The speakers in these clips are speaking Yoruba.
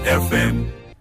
FM.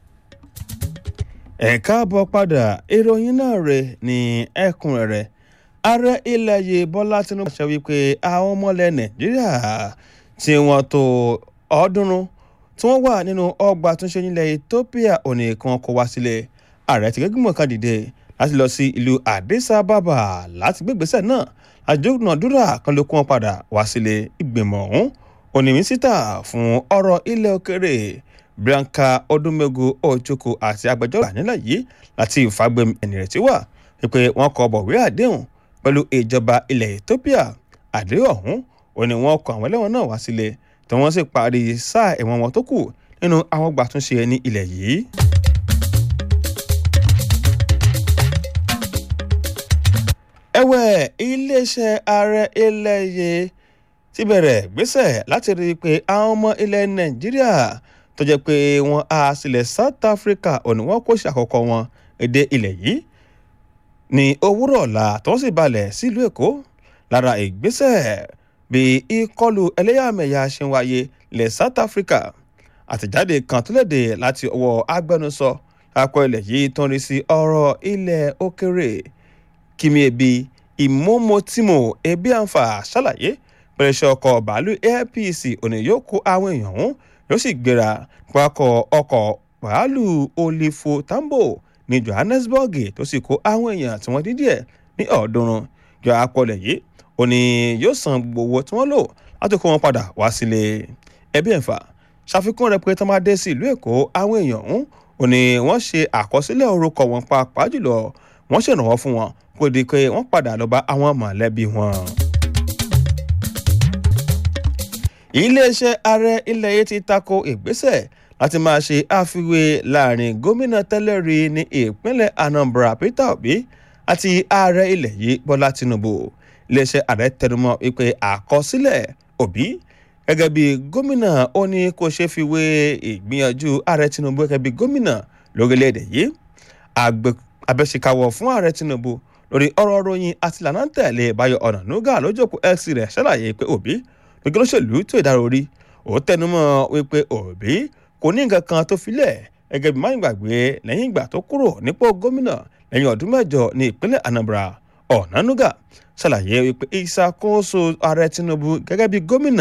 ẹ káàbọ̀ padà ìròyìn náà rẹ̀ ní ẹ̀kúnrẹ́rẹ́ ààrẹ ilẹ̀ yìí bọ́lá tinubu ṣe wípé àwọn ọmọlẹ̀ nàìjíríà tí wọ́n tó ọ̀ọ́dúnrún tí wọ́n wà nínú ọgbà àtúnṣe nílẹ̀ ethiopia òní kan kó wá sílẹ̀ ààrẹ ti gẹ́gùn kan dìde láti lọ sí ìlú addis ababa láti gbégbèsè náà àjọyọ̀nàdúrà kan ló kó wọn padà wá sílé ìgbìmọ̀ ọ̀hún òní mínísítà fún ọ̀rọ̀ ilẹ̀ òkèrè bianca odumegu ojoko àti agbẹjọ́rò nílẹ̀ yìí láti ìfagbemi ẹnìrètí wà wípé wọ́n kọ bọ̀wé àdéhùn pẹ̀lú ìjọba ilẹ̀ ethiopia àdéhùn ọ̀hún ò ní wọ́n kọ àwọn ẹlẹ́wọ̀n náà wá sílé tí wọ́n sì parí sáà ẹ̀wọ̀n wọn tó kù nínú àwọn gbàtúnṣe ní ilẹ̀ yìí. ẹ̀wẹ̀ iléeṣẹ́ ààrẹ ilẹ̀ yìí ti bẹ̀rẹ̀ gbésẹ̀ láti rí i pé àwọn ọmọ ilẹ̀ nàìjíríà tó jẹ́ pé wọ́n á sílẹ̀ south africa òní wọ́n kó ṣàkọ́kọ́ wọn èdè ilẹ̀ yìí ní òwúrọ̀ ọ̀la tó sì balẹ̀ sílùú èkó lára ìgbésẹ̀ bí ìkọlù ẹlẹ́yàmẹ̀yà ṣe ń wáyé ilẹ̀ south africa àtẹ̀jáde kan tó léde láti ọwọ́ agbẹnusọ akọ ilẹ̀ yìí tó ń rí sí ọ̀rọ̀ ilẹ̀ òkèrè kìmí ebi ìmọ̀mọ́tìmọ̀ ebi àǹfà ṣàlàyé pẹ̀lú iṣẹ́ ọkọ̀ bàálù airpc òní yóò kó àwọn èèyàn ọ̀hún yóò sì gbéra pakọ̀ ọkọ̀ bàálù olifo tambo ní johannesburg tó sì kó àwọn èèyàn tí wọ́n dín díẹ̀ ní ọ̀ọ́dúnrún jọ apọ̀lẹ̀ yìí ó ní yóò san gbogbo owó tí wọ́n lò láti kó wọn padà wá sílé ẹbí ẹ̀fà ṣàfikún rẹ̀ pé tó máa dé sí ìlú èkó àwọn èèyàn ọ̀hún ó ní wọ́n ṣe àkọsílẹ̀ orúkọ wọn pàápàá jùlọ wọ́n ṣèrànwọ́ fún wọn kó di pé wọ́n padà lọ bá àwọn mọ̀lẹ́bí wọn iléeṣẹ́ ààrẹ ilẹ̀ yìí ti tako ìgbésẹ̀ láti máa ṣe àfiwé láàrin gómìnà tẹ́lẹ̀ rí ní ìpínlẹ̀ anambra peter obi àti ààrẹ ilẹ̀ yìí bọ́lá tinubu iléeṣẹ́ ààrẹ tẹnumọ́ wípé àkọsílẹ̀ obi gẹ́gẹ́ bí gómìnà ó ní kó ṣe fi wé ìgbìyànjú ààrẹ tinubu gẹ́gẹ́ bí gómìnà lórílẹ̀‐èdè yìí abẹ́síkawọ̀ fún ààrẹ tinubu lórí ọ̀rọ̀ ròyìn àti ìlànà tẹ̀lé báyọ̀ ọ̀nà nuga lójókòó x rẹ̀ ṣàlàyé pé òbí gbẹgbẹ́ olóṣèlú tó ìdárò orí ó tẹnumọ́ wípé òbí kò ní nǹkan kan tó filẹ̀ gẹ́gẹ́ bí máyìn gbàgbé lẹ́yìn ìgbà tó kúrò nípò gómìnà lẹ́yìn ọdún mẹ́jọ ní ìpínlẹ̀ anambra ọ̀nànúgà ṣàlàyé wípé ìṣàkóso ààrẹ tinubu gẹ́gẹ́ bí gómìnà